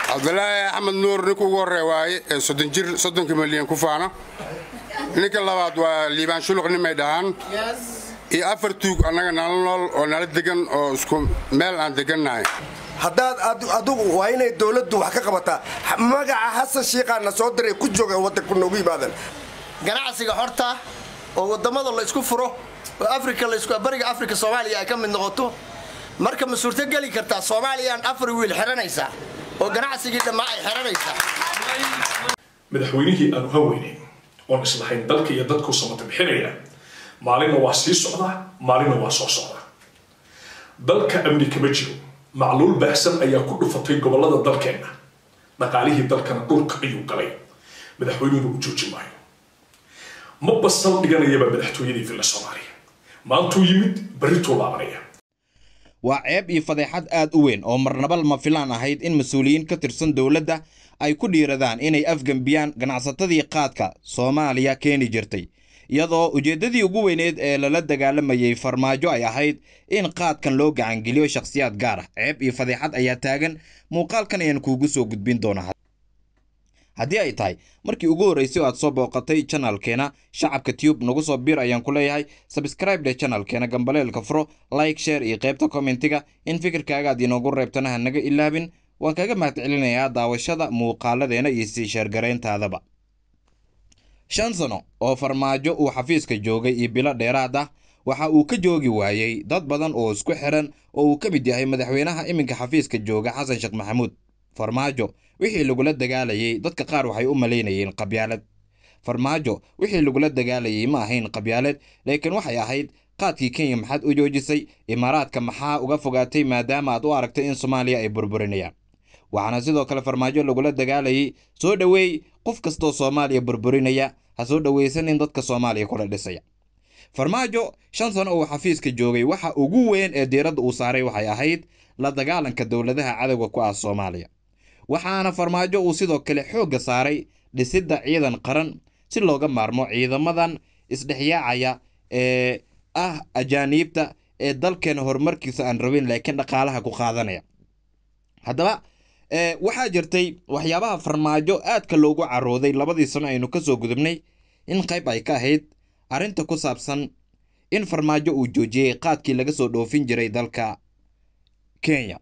cabdulaahi axmed nuur ninka ugu horreeya waaye ee soddon jir soddonka milyan ku faana ninka labaad waa liibaan shuluq nimay dhahaan iyo afar tuug annaga nala nool oo nala degan oo isku meel aan degannahay haddaad adugu waa inay dowladdu wax ka qabataa magaca xasan shiiqaana soo diray ku jooga waddanku noogu yimaadan ganacsiga horta oo wadamada la isku furo oo afrika bariga afrika soomaaliya ay ka mid noqoto marka ma suurto geli kartaa soomaaliyaan afar wiil xiranaysaa oo ganacsigii dhammaa ay xiranaysaa madaxweynihii aanu haweynayn oon islahayn dalka iyo dadku samata bixinaya maalinna waa sii socdaa maalinna waa soo socdaa dalka amni kama jiro macluul baahsan ayaa ku dhufatay gobolada dalkeenna dhaqaalihii dalkana dhulka ayuu galay madaxweynuhuna u jooji maayo ma basal dhiganayaba madaxtooyadii villa soomaaliya maantuu yimid berrituu laabanaya waa ceeb iyo fadeexad aad u weyn oo marnaba lama filaan ahayd in mas-uuliyiin ka tirsan dowladda ay ku dhiiradaan inay afgembiyaan ganacsatadii qaadka soomaaliya keeni jirtay iyadoo ujeeddadii ugu weyneed ee lala dagaalamayay farmaajo ay ahayd in qaadkan loo gacangeliyo shakhsiyaad gaar ah ceeb iyo fadeexad ayaa taagan muuqaalkan ayaan kuugu soo gudbin doonaa haddii ay tahay markii ugu horreysay oo aad soo booqatay janalkeena shacabka tube nagu soo biir ayaan ku leeyahay sabscribe dhe janalkeena gambaleelka furo like share iyo qaybta kommentiga in fikirkaaga aad inoogu reebtana ha naga ilaabin waan kaga mahadcelinayaa daawashada muuqaaladeena iyo sii sheergarayntaadaba shan sano oo farmaajo uu xafiiska joogay iyo bilo dheeraad ah waxa uu ka joogi waayey dad badan oo isku xiran oo uu ka mid yahay madaxweynaha iminka xafiiska jooga xasan sheekh maxamuud farmaajo wixii lagula dagaalayay dadka qaar waxay u malaynayeen qabyaalad farmaajo wixii lagula dagaalayay ma ahayn qabyaalad laakiin waxay ahayd qaadkii kenya maxaad u joojisay imaaraadka maxaa uga fogaatay maadaama aad u aragtay in soomaaliya ay burburinayaan waxaana sidoo kale farmaajo lagula dagaalayay soo dhoweey qof kastoo soomaaliya burburinaya ha soo dhoweysanin dadka soomaaliya kula dhisaya farmaajo shan sano uu xafiiska joogay waxa ugu weyn ee diiradda uu saaray waxay ahayd la dagaalanka dowladaha cadowga ku ah soomaaliya waxaana farmaajo uu sidoo kale xoogga saaray dhisidda ciidan qaran si looga maarmo ciidamadan isdhexyaacaya ee ah ajaaniibta ee dalkeena horumarkiisa aan rabin laakiin dhaqaalaha ku qaadanaya haddaba waxaa jirtay waxyaabaha farmaajo aadka loogu carooday labadii sano aynu ka soo gudubnay in qayb ay ka ahayd arrinta ku saabsan in farmaajo uu joojiyey qaadkii laga soo dhoofin jiray dalka kenya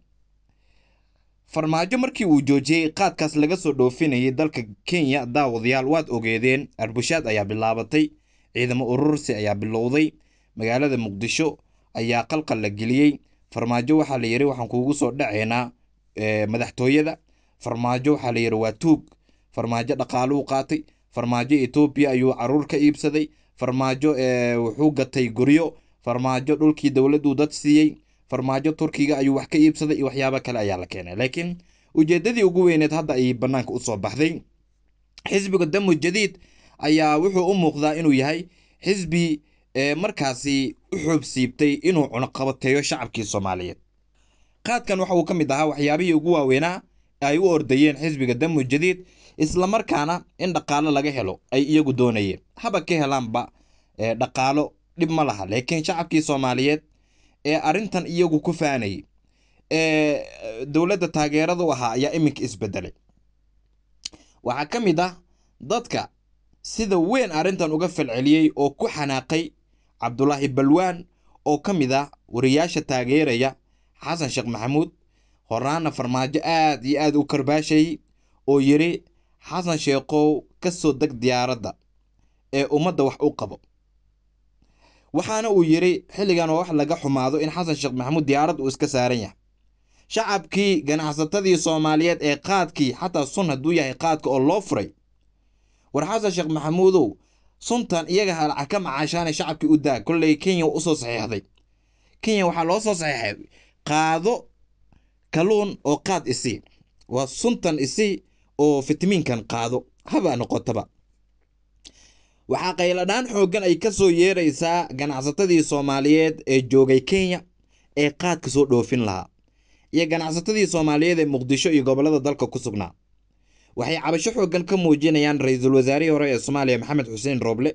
farmaajo markii uu joojiyey qaadkaas laga soo dhoofinayay dalka kenya daawadayaal waad ogeedeen arbushaad ayaa bilaabatay ciidamo urursi ayaa bilowday magaalada muqdisho ayaa qalqal la geliyey farmaajo waxaa la yidhi waxaan kuugu soo dhacaynaa madaxtooyada farmaajo waxaa la yidhi waa tuug farmaajo dhaqaaluu qaatay farmaajo etoobiya ayuu caruur ka iibsaday farmaajo wuxuu gatay guryo farmaajo dhulkii dowladdu dad siiyey farmaajo turkiga ayuu wax ka iibsaday iyo waxyaabo kale ayaa la keenay laakiin ujeeddadii ugu weyneed hadda ayay bannaanka u soo baxday xisbiga damu jadiid ayaa wuxuu u muuqdaa inuu yahay xisbi markaasi u xoob siibtay inuu cunuqabateeyo shacabkii soomaaliyeed qaadkan waxa uu ka mid ahaa waxyaabihii ugu waaweynaa ay u ordayeen xisbiga damu jadiid islamarkaana in dhaqaalo laga helo ay iyagu doonayeen haba ka helaanba dhaqaalo dhib ma laha laakiin shacabkii soomaaliyeed ee arrintan iyagu ku faanayay ee dowladda taageeradu ahaa ayaa iminka isbedelay waxaa ka mid ah dadka sida weyn arrintan uga falceliyey oo ku xanaaqay cabdulaahi balwaan oo ka mid ah wariyaasha taageeraya xasan sheekh maxamuud horaana farmaajo aad iyo aad u karbaashayay oo yidhi xasan sheekhow ka soo deg diyaaradda ee ummadda wax u qabo waxaana uu yidhi xilligan waa wax laga xumaado in xasan sheekh maxamuud diyaarad uu iska saaran yahay shacabkii ganacsatadii soomaaliyeed ee qaadkii xataa sun hadduu yahay qaadka oo loo furay war xasan sheekh maxamuudow suntan iyaga halaca ka macaashaana shacabkii u daa kolley kenya usoo saxiixday kenya waxaa loo soo saxiixay qaado kalluun oo qaad isi waa suntan isi oo fitamiinkan qaado haba noqotaba waxaa qayladhaan xooggan ay ka soo yeeraysaa ganacsatadii soomaaliyeed ee joogay kenya ee qaadka soo dhoofin lahaa iyo ganacsatadii soomaaliyeed ee muqdisho iyo gobollada dalka ku sugnaa waxay cabasho xooggan ka muujinayaan ra-iisul wasaarihii hore ee soomaaliya maxamed xuseen rooble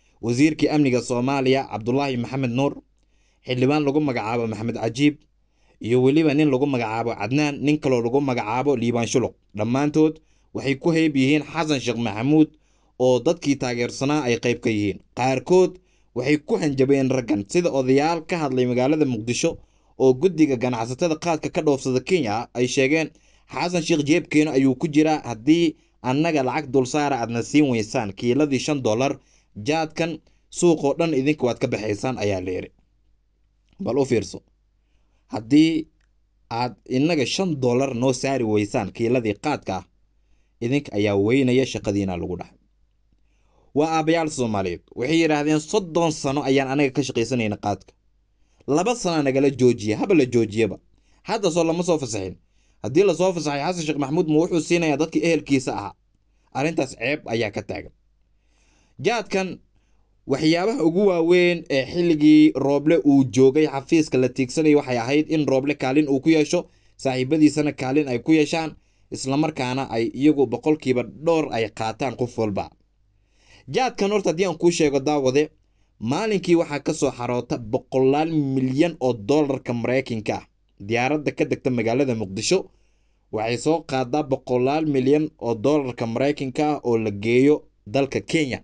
wasiirkii amniga soomaaliya cabdulaahi maxamed nuur xildhibaan lagu magacaabo maxamed cajiib iyo weliba nin lagu magacaabo cadnaan nin kaloo lagu magacaabo liibaan shuluq dhammaantood waxay ku hayb yihiin xasan sheekh maxamuud oo dadkii taageersanaa ay qayb ka yihiin qaarkood waxay ku hanjabeen raggan sida odayaal ka hadlay magaalada muqdisho oo guddiga ganacsatada qaadka ka dhoofsada kenya ay sheegeen xasan sheekh jeebkeena ayuu ku jiraa haddii annaga lacag dulsaara aadna siin weysaan kiiladii shan dollar jaadkan suuqoo dhan idinka waad ka baxaysaan ayaa la yidhi bal u fiirso haddii aad innaga shan dollar noo saari weysaan kiiladii qaadka ah idinka ayaa weynaya shaqadiina lagu dhahay waa aabbayaal soomaaliyeed waxay yidhaahdeen soddon sano ayaan anaga ka shaqaysanayna qaadka laba sana nagala joojiya haba la joojiyaba hadda soo lama soo fasaxin haddii lasoo fasaxay xasan sheekh maxamuud ma wuxuu siinayaa dadkii ehelkiisa ahaa arrintaas ceeb ayaa ka taagan jaadkan waxyaabaha ugu waaweyn ee xilligii rooble uu joogay xafiiska la tiigsanayay waxay ahayd in rooble kaalin uu ku yeesho saaxiibadiisana kaalin ay ku yeeshaan islamarkaana ay iyagu boqolkiiba dhowr ay qaataan qof walba jaadkan horta haddii aan kuu sheego daawade maalinkii waxaa ka soo xaroota boqolaal milyan oo dollarka maraykanka ah diyaaradda ka degta magaalada muqdisho waxay soo qaadaa boqolaal milyan oo dollarka maraykanka ah oo la geeyo dalka kenya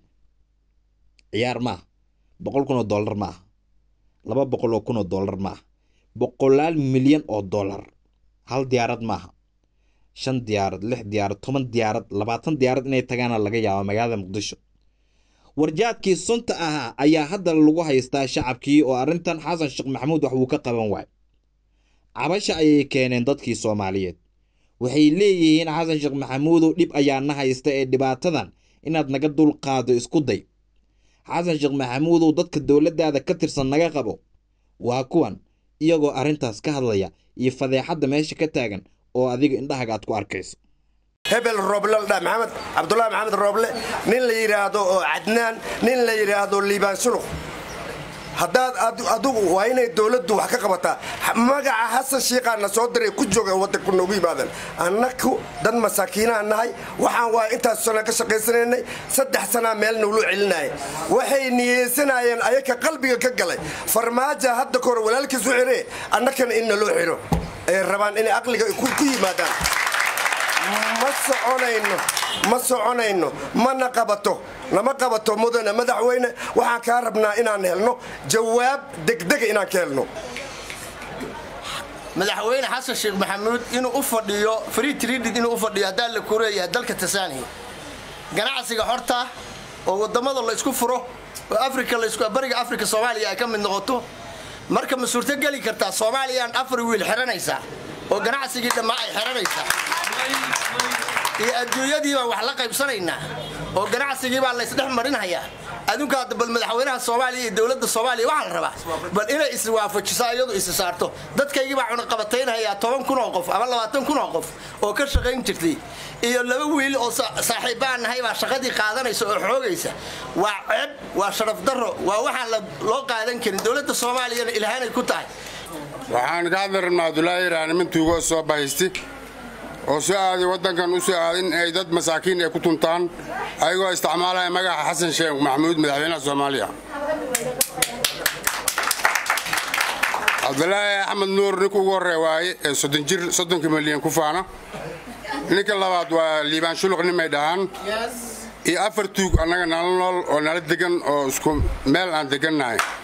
ciyaar ma ah boqol kun oo dollar ma ah laba boqol oo kun oo dollar ma ah boqolaal milyan oo dollar hal diyaarad ma aha shan diyaarad lix diyaarad toban diyaarad labaatan diyaarad inay tagaana laga yaaba magaalada muqdisho warjaadkii sunta ahaa ayaa hadda lagu haystaa shacabkii oo arrintan xasan sheekh maxamuud wax uu ka qaban waay cabasha ayay keeneen dadkii soomaaliyeed waxay leeyihiin xasan sheekh maxamuudow dhib ayaa na haysta ee dhibaatadan inaad naga dulqaado isku day xasan sheekh maxamuudow dadka dowladdaada ka tirsan naga qabo waa kuwan iyagoo arrintaas ka hadlaya iyo fadeexadda meesha ka taagan oo adiga indhahaga aad ku arkayso hebel rooble dha maxamed cabdulaahi maxamed rooble nin la yidhaahdo oo cadnaan nin la yidhaahdo liibaan suluk haddaad adugu waa inay dowladdu wax ka qabataa magaca xasan shiiqaana soo diray ku jooga waddanku noogu yimaadaan annaku dad masaakiinaha nahay waxaan waa intaas sana ka shaqaysanaynay saddex sanaa meel naglu celinaya waxay niyeysanayeen ayaka qalbiga ka galay farmaaja hadda kahor walaalkiis u xiree annakana in naloo xiro ay rabaan inay aqliga ku yimaadaan ma soconayno ma soconayno mana qabato nama qabato mudane madaxweyne waxaan kaa rabnaa inaan helno jawaab degdega inaan ka helno madaxweyne xasan sheekh maxamuud inuu u fadhiyo free traded inuu u fadhiyo haddaan la kureeyahay dalka tansaaniya ganacsiga horta oo wadamada la isku furo oo afrika laisku bariga afrika soomaaliya ay ka mid noqoto marka ma suurto geli kartaa soomaaliyaan afar wiil xiranaysaa oo ganacsigii dhammaa ay xiranaysaa iyo adduunyadii baan wax la qaybsanaynaa oo ganacsigii baa laysdhex marinhayaa adduunka hadda bal madaxweynaha soomaaliya iyo dowladda soomaaliya waxaa la rabaa bal inay iswaafajiso iyadu isi saarto dadkaygii baa cunaqabataynhayaa toban kun oo qof ama labaatan kun oo qof oo ka shaqayn jirtay iyo laba wiil oo saaxiibbaan nahay baa shaqadii qaadanaysa oo xoogaysa waa ceeb waa sharaf darro waa waxaan loo qaadan karin dowladda soomaaliyana ilhaanay ku tahay waxaan ka hadli rabnaa abdulaahi iraani mintuugoo soo bahaysti oo soo aaday waddankan u soo aaday in ay dad masaakiin ay ku tuntaan ayagoo isticmaalaya magaca xasan sheekh maxamuud madaxweynaha soomaaliya cabdulaahi axmed nuur ninka ugu horrey waaye ee soddon jir soddonka milyan ku faana ninka labaad waa liibaan shuluq nimay dhahaan iyo afar tuug annaga nala nool oo nala degan oo isku meel aan degannahay